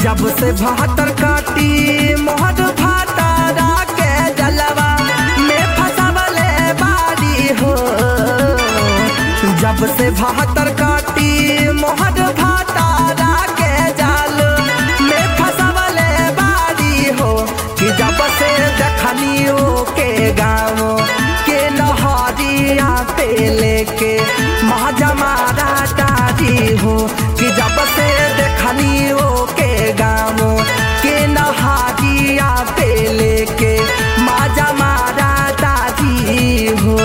जब से बहत्तर काटी मोहर भातारा के जलवा में फसवले बारी हो जब से बहत्तर काटी मोहर भातारा के जल में फसवले बारी हो कि जब से देखनियो के गाँव के नहरिया पे लेके महाजमारा दादी हो कि जब से देखनियो के गाँव के नहरिया पे लेके महाजमारा दादी हो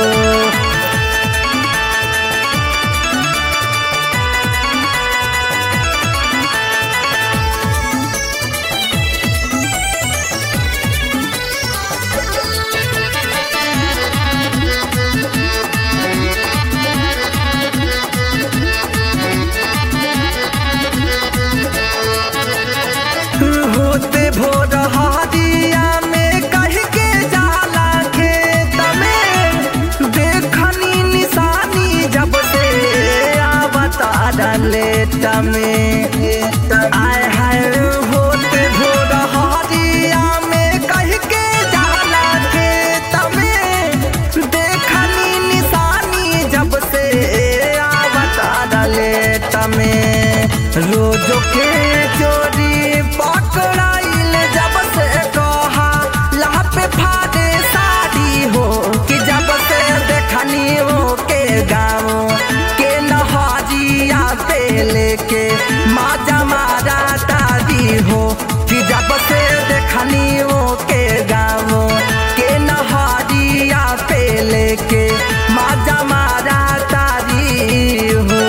होते भोर हरिया में कह के जाला खेत में देखनी निशानी जब से आवता लेट में आय हाय होते भोर हरिया में कह के जाला खेत में देखनी निशानी जब से आवता लेट में रोजो के चोरी पकड़ाइल जब से कहा लाह पे फाड़े साड़ी हो कि जब से देखनी हो के गाँव के नहरिया पे लेके माजा मारा दादी हो कि जब से देखनी हो के गाँव के नहरिया पे लेके माजा मारा दादी हो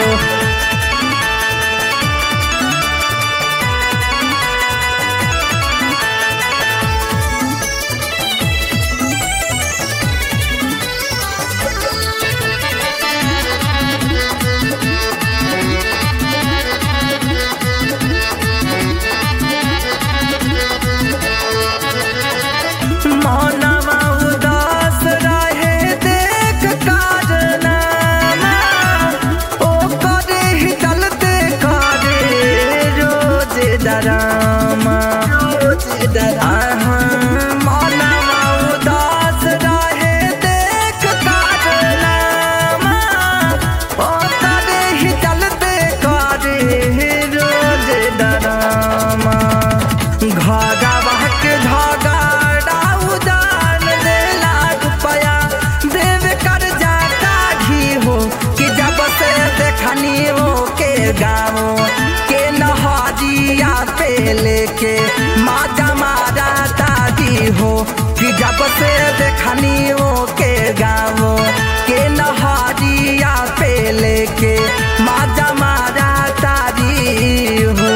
मौनवा उदास रहे देख कारनामा ओ करे ही चलते करे रोज डरामा रोज डरामा मौनवा उदास रहे देख कारनामा ओ करे ही चलते करे रोज डरामा घाघा के झगड़ा उदान देला रुपया देव कर जा काढ़ी हो कि जब से देखनी हो के गाँव के नहरिया पे लेके माजा मारा दादी हो कि जब से देखनी हो के गाँव के नहरिया पे लेके माजा मारा दादी हो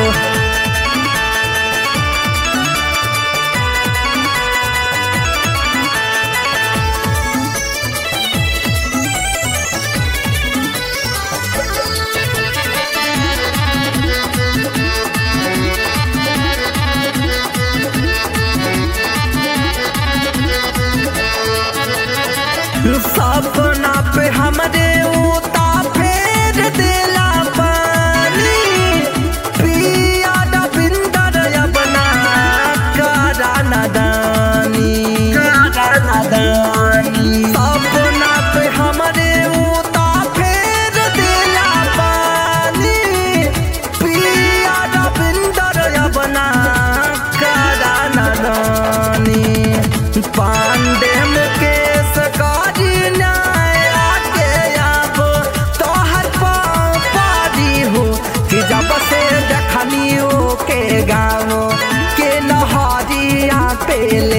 सपना पे हमरे उता फेर देला पानी पिया रविंदर अपना करा नदानी सपना पे हमरे उता फेर देला पानी पिया रविंदर अपना करा नदानी पांडे मुकेश काजी न्याय आके अब तोहर पाँव पारी हो कि जब से देखनी हो के गाँव के नहरिया पे ले